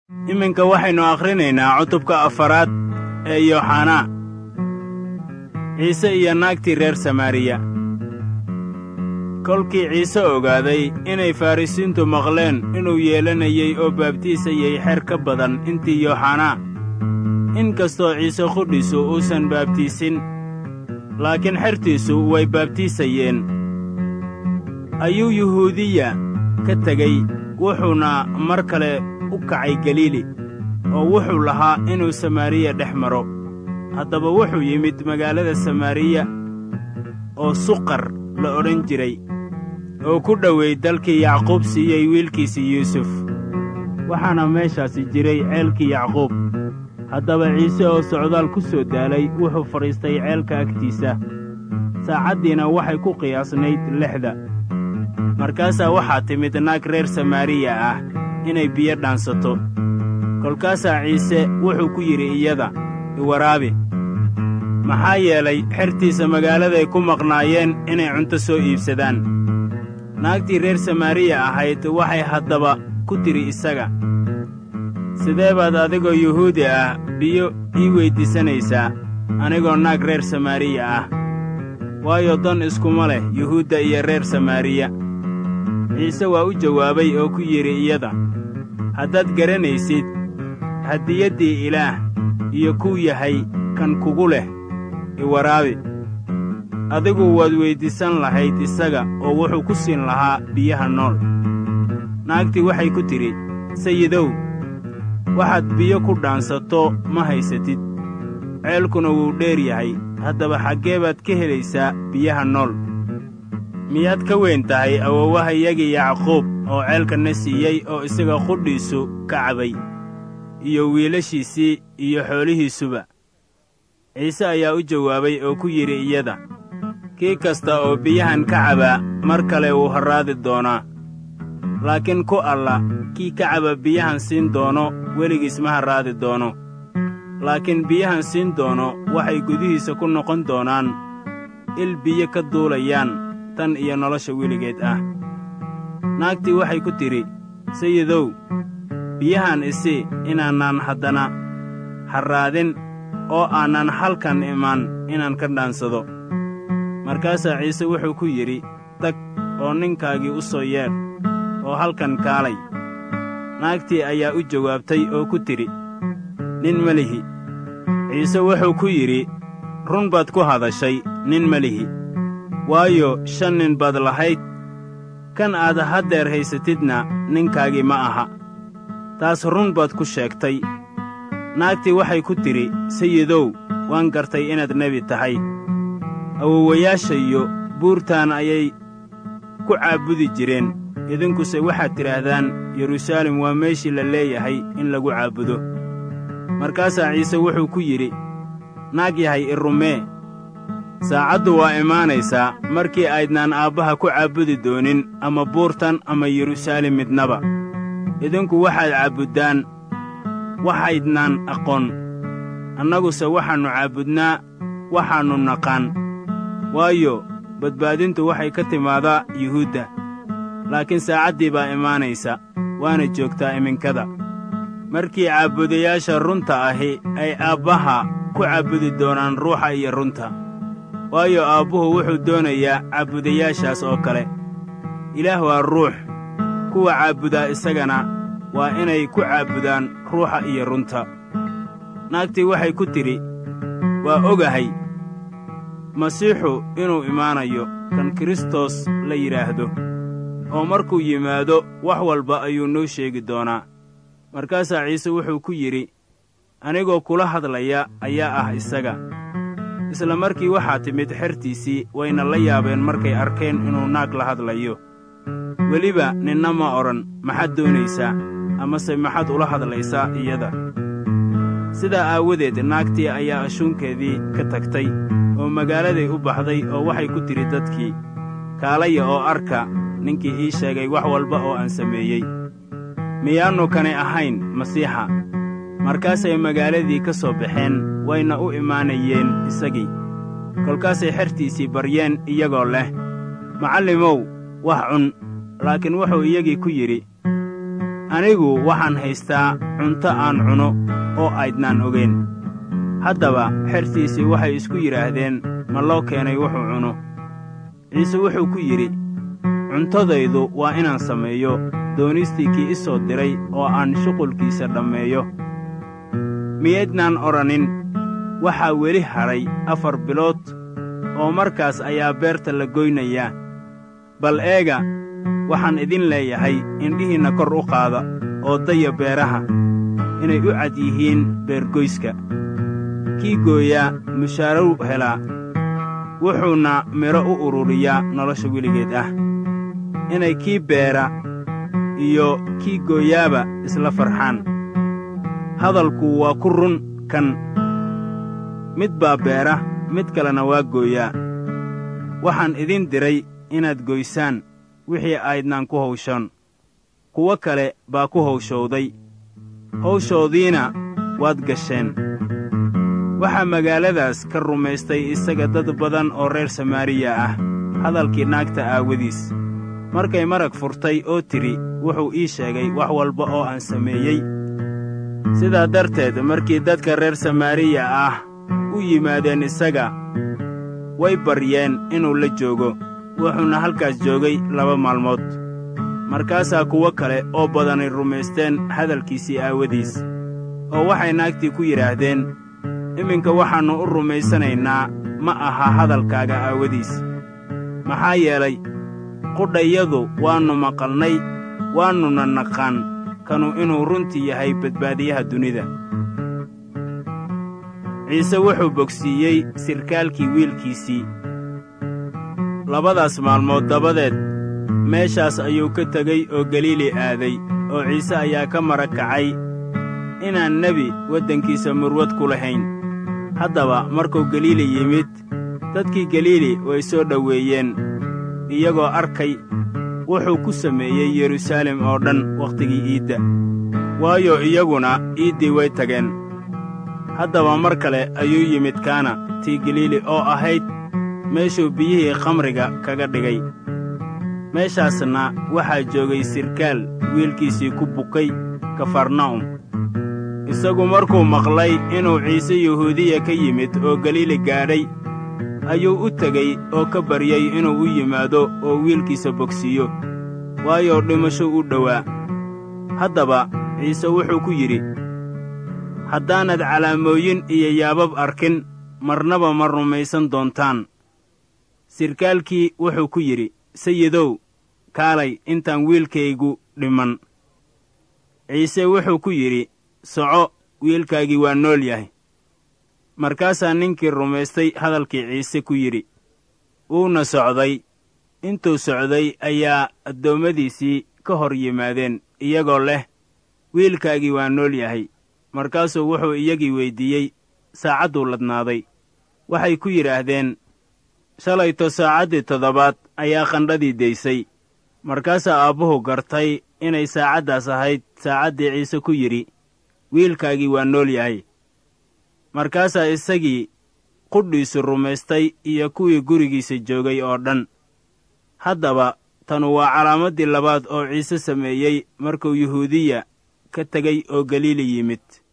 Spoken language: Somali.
iminka waxaynu akhrinaynaa cutubka afaraad ee yooxanaa ciise iyo naagtii reer samaariya kolkii ciise ogaaday inay farrisiintu maqleen inuu yeelanayey oo baabtiisayay xer ka badan intii yooxanaa in kastoo ciise qudhiisu uusan baabtiisin laakiin xertiisu way baabtiisayeen ayuu yuhuudiya ka tegey wuxuuna mar kale u kacay galiili oo wuxuu lahaa inuu samaariya dhex maro haddaba wuxuu yimid magaalada samaariya oo suqar la odhan jiray oo ku dhoweey dalkii yacquub siiyey wiilkiisii yuusuf waxaana meeshaasi jiray ceelkii yacquub haddaba ciise oo socdaal ku soo daalay wuxuu fadhiistay ceelka agtiisa saacaddiina waxay ku qiyaasnayd lixda markaasaa waxaa timid naag reer samaariya ah inay biyo dhaansato kolkaasaa ciise wuxuu ku yidhi iyada iwaraabi maxaa yeelay xertiisa magaaladay ku maqnaayeen inay cunto soo iibsadaan naagtii reer samaariya ahayd waxay haddaba ku tidhi isaga sidee baad adigoo yuhuudi ah biyo ii weyddiisanaysaa anigoo naag reer samaariya ah waayo dan iskuma leh yuhuudda iyo reer samaariya ciise waa u jawaabay oo ku yidhi iyada haddaad garanaysid hadiyaddii ilaah iyo kuu yahay kan kugu leh iwaraabi adigu waad weyddiisan lahayd isaga oo wuxuu ku siin lahaa biyaha nool naagtii waxay ku tidhi sayidow waxaad biyo ku dhaansato ma haysatid ceelkuna wuu dheer yahay haddaba xaggee baad ka helaysaa biyaha nool miyaad ka weyn tahay awowahayagii yacquub oo ceelkanna siiyey oo isaga qudhiisu ka cabay iyo wiilashiisii iyo xoolihiisuba ciise ayaa u jawaabay oo ku yidhi iyada kii kasta oo biyahan ka cabaa mar kale wuu harraadi doonaa laakiin ku alla kii ka caba biyahan siin doono weligiis ma harraadi doono laakiin biyahan siin doono waxay gudihiisa ku noqon doonaan il biyo ka duulayaan tan iyo nolosha weligeed ah naagtii waxay ku tidhi sayidow biyahan isi inaanaan haddana harraadin oo aanan halkan imaan inaan ka dhaansado markaasaa ciise wuxuu ku yidhi tag oo ninkaagii u soo yeedh oo halkan kaalay naagtii ayaa u jawaabtay oo ku tidhi nin ma lihi ciise wuxuu ku yidhi run baad ku hadashay nin ma lihi waayo shan nin baad lahayd kan aad haddeer haysatidna ninkaagii ma aha taas run baad ku sheegtay naagtii waxay ku tidhi sayidow waan gartay inaad nebi tahay awowayaashayo buurtaan ayay ku caabudi jireen idinkuse waxaad tidhaahdaan yeruusaalem waa meeshii la leeyahay in lagu caabudo markaasaa ciise wuxuu ku yidhi naag yahay i rumee saacaddu waa imaanaysaa markii aydnaan aabbaha ku caabudi doonin ama buurtan ama yeruusaalem midnaba idinku waxaad caabuddaan waxaydnaan aqoon annaguse waxaannu caabudnaa waxaannu naqaan waayo badbaadintu waxay ka timaadaa yuhuudda laakiin saacaddii baa imaanaysa waana joogtaa iminkada markii caabudayaasha runta ahi ay aabbaha ku caabudi doonaan ruuxa iyo runta waayo aabbuhu wuxuu doonayaa caabudayaashaas oo kale ilaah waa ruux kuwa caabudaa isagana waa inay ku caabudaan ruuxa iyo runta naagtii waxay ku tidhi waa ogahay masiixu inuu imaanayo kan kristos la yidhaahdo oo markuu yimaado wax walba ayuu noo sheegi doonaa markaasaa ciise wuxuu ku yidhi anigoo kula hadlaya ayaa ah isaga isla markii waxaa timid xertiisii wayna la yaabeen markay arkeen inuu naag la hadlayo weliba ninna ma odhan maxaad doonaysaa amase maxaad ula hadlaysaa iyada sidaa aawadeed naagtii ayaa ashuunkeedii ka tagtay oo magaaladay u baxday oo waxay ku tidhi dadkii kaalaya oo arka ninkii ii sheegay wax walba oo aan sameeyey miyaannu kani ahayn masiixa markaasay magaaladii ka soo baxeen wayna u imaanayeen isagii kolkaasay xertiisii baryeen iyagoo leh macallimow wax cun laakiin wuxuu iyagii ku yidhi anigu waxaan haystaa cunto aan cuno oo aydnaan ogayn haddaba xertiisii waxay isku yidhaahdeen ma loo keenay wuxuu cuno ciise wuxuu ku yidhi cuntadaydu waa inaan sameeyo doonistii kii i soo diray oo aan shuqulkiisa dhammeeyo miyaydnaan odhanin waxaa weli hadhay afar bilood oo markaas ayaa beerta la goynayaa bal eega waxaan idin leeyahay indhihiinna kor u qaada oo daya beeraha inay u cad yihiin beergoyska kii gooyaa mushaarow helaa wuxuuna midho u ururiyaa nolosha weligeed ah inay kii beera iyo kii gooyaaba isla farxaan hadalku waa ku run kan mid baa beera mid kalena waa gooyaa waxaan idin diray inaad goysaan wixii aydnaan ku hawshoon kuwo kale baa ku hawshowday hawshoodiina waad gasheen waxaa magaaladaas ka rumaystay isaga dad badan oo reer samaariya ah hadalkii naagta aawadiis markay marag furtay oo tidhi wuxuu ii sheegay wax walba oo aan sameeyey sidaa darteed markii dadka reer samaariya ah u yimaadeen isaga way baryeen inuu la joogo wuxuuna halkaas joogay laba maalmood markaasaa kuwo kale oo badanay rumaysteen hadalkiisii aawadiis oo waxay naagtii ku yidhaahdeen iminka waxaannu u rumaysanaynaa ma aha hadalkaaga aawadiis maxaa yeelay qudhayadu waannu maqalnay waannuna naqaan kanu inuu runtii yahay badbaadiyaha dunida ciise wuxuu bogsiiyey sirkaalkii wiilkiisii labadaas maalmood dabadeed meeshaas ayuu ka tegey oo galiili aaday oo ciise ayaa ka mara kacay inaan nebi waddankiisa murwad ku lahayn haddaba markuu galiili yimid dadkii galiili way soo dhoweeyeen iyagoo arkay wuxuu ku sameeyey yeruusaalem oo dhan wakhtigii iidda waayo iyaguna iiddii way tageen haddaba mar kale ayuu yimid kaana tii galiili oo ahayd meeshuu biyihii khamriga kaga dhigay meeshaasna waxaa joogay sirkaal wiilkiisii ku bukay kafarna'um isagu markuu maqlay inuu ciise yuhuudiya ka yimid oo galiili gaadhay ayuu u tegey oo ka baryey inuu u yimaado oo wiilkiisa bogsiiyo waayo dhimasho u dhowaa haddaba ciise wuxuu ku yidhi haddaanad calaamooyin iyo yaabab arkin marnaba ma rumaysan doontaan sirkaalkii wuxuu ku yidhi sayidow kaalay intaan wiilkaygu dhimman ciise wuxuu ku yidhi soco wiilkaagii waa nool yahay markaasaa ninkii rumaystay hadalkii ciise ku yidhi wuuna socday intuu socday ayaa addoommadiisii ka hor yimaadeen iyagoo leh wiilkaagii waa nool yahay markaasuu wuxuu iyagii weyddiiyey saacadduu ladnaaday waxay ku yidhaahdeen shalayto saacaddii toddobaad ayaa qandhadii daysay markaasaa aabbuhu gartay inay saacaddaas ahayd saacaddii ciise ku yidhi wiilkaagii waa nool yahay markaasaa isagii qudhiisu rumaystay iyo kuwii gurigiisa joogay oo dhan haddaba tanu waa calaamaddii labaad oo ciise sameeyey markuu yuhuudiya ka tegey oo galiili yimid